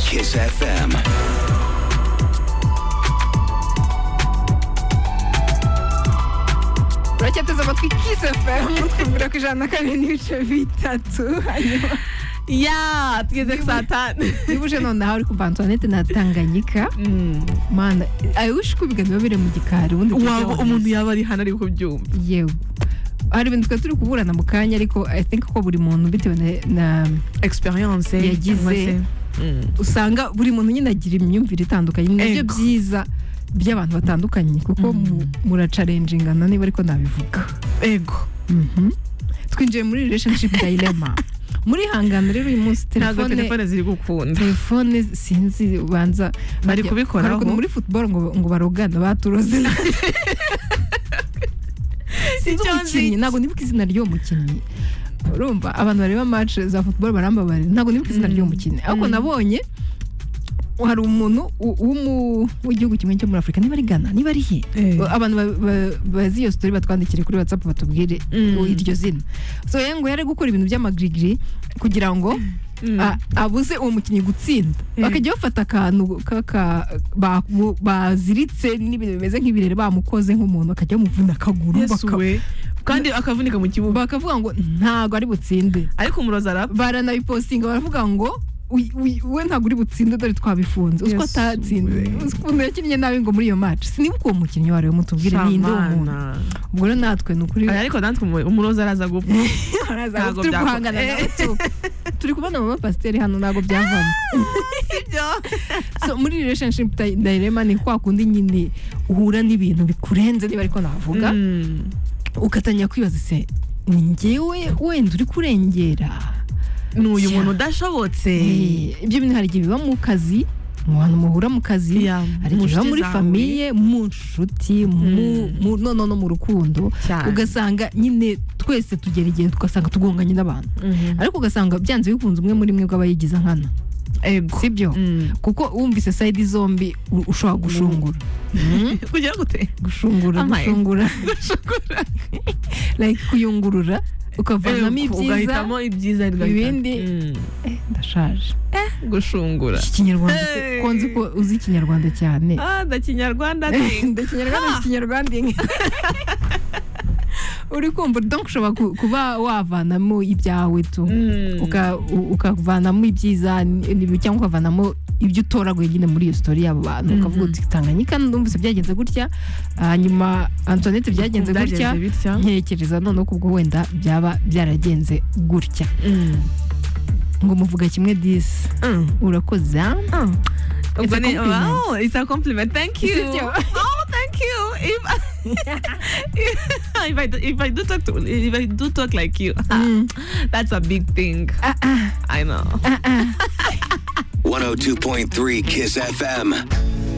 Kiss FM. Bracia, to zawodki Kiss FM. Roku Żanna Kaleniusze, wita tu. Aniu. Jā, tiek sātā. Yubujana na Arkuba Antoinette na Tanganyika. Mana, ayo ushikubi gano babire mu gikarundi. Waba umuntu yaba ari hano ari kubyumva. yewe. Hari ibintu twari turi kuburana mu kanya ariko I think ko buri muntu bitewe na- na Experience Yagize. cyangwa se- Mm. usanga buri muntu nyine agira imyumvire itandukanye ni nabyo Ego. byiza by'abantu batandukanye kuko mu- muracarengingana niba ariko nabivuga Ego. Mhm. twinjiye muri relationship dilemma muri hangano rero uyu munsi Ntabwo telefone telefone ziri gukunda. telefone sinzi banza Bari bajya- kubikoraho. hari ukuntu muri football ngo, ngo barogana baturoze sinzi Icyo umukinnyi nzi- ntabwo nibuka izina ry'uwo mukinnyi urumva abantu bareba match za football barambabarira ntabwo nibuka izina ry'uwo mukinnyi ariko nabonye hari umuntu w- w'umu- w'igihugu kimwe cyo muri afurika niba ari ghana niba ari he Eh. abantu ba- ba- bazi iyo story batwandikire kuri whatsapp batubwire Mm. u- iryo zina so yeye ngo yari gukora ibintu by'amagirigiri kugira ngo Mm. a- abuze uwo mukinnyi gutsinda Eh. bakajya bafata akantu kaka- ba- bu- baziritse n'ibintu bimeze nk'ibirere bamukoze nk'umuntu bakajya bamuvuna akaguru Yesu baka- we. kandi akavunika mu kibuga bakavuga ngo ntago ari butsinde ariko umurozi arapfa baranabipostinga baravuga ngo "Uy- uy- we ntabwo uri butsinde dore twabifunze uziko Yesu atatsinze we. Uzi ukuntu yakinnye nabi ngo muri iyo match sinibuka uwo mukinnyi wari we mutubwire ninde uwo muntu Shamana. ubwo rero natwe ni ukuri Aya, ariko natwe umu- umurozi araza gupfa Araza, Ntabwo turi byakora. guhangana nawe tu. turi kubona mama pasiteri hano ntabwo byavamo so muri relationship di- dilemma ni kwa kundi nyine uhura n'ibintu bikurenze niba ariko navuga Mm. ugatangira kwibaza se ni njyewe wenda uri kurengera ni uyu Cya. muntu udashobotse Eh, ibyo bintu hari igihe biba mu kazi mu bantu muhura mu kazi Ya, hari igihe biba mu muri nshuti zawe. famiye mu nshuti mu- Mm. mu- no no no mu rukundo Cyane. ugasanga nyine twese tugera igihe tugasanga tugonganye n'abantu Mhm. ariko ugasanga byanze bikunze umwe muri mwe bw'aba yigiza nkana Ego. sibyo Mm. kuko wumvise sayidi zombi u- ushobora gushungura Mhm. kugira gute gushungura Amaye. gushungura like kuyungurura ukavanamo Ego, ibyiza ugahitamo ibyiza ugahita- ibindi. Mm. ndashaje gushungura Iki kinyarwanda se, Hey. ko nzi ko uzi ikinyarwanda cyane ah ndakinyarwanda ndakinyarwanda si ikinyarwanda uri kumva donc ushobora ku- kuba wavanamo ibyawe tu uka- u- ukavanamo ibyiza n- n'ibi- cyangwa ukavanamo ibyo utoraguye nyine muri iyo story y'abo bantu ukavuga uti tanganyika numvise byagenze gutya hanyuma antoinette byagenze gutya bitya ntekereza noneho kubwo wenda byaba byaragenze gutya Mm. ngo muvuga kimwe disi Mm. urakoze ah? Mm. It's a Ubwo ni- compliment. wow, it's a compliment. Thank you. Sibyo? Oh, thank you. If, if I do, if I do talk to if I do talk like you, Mm. that's a big thing. Ah, ah, I know. ah, ah. 102.3 Kiss FM.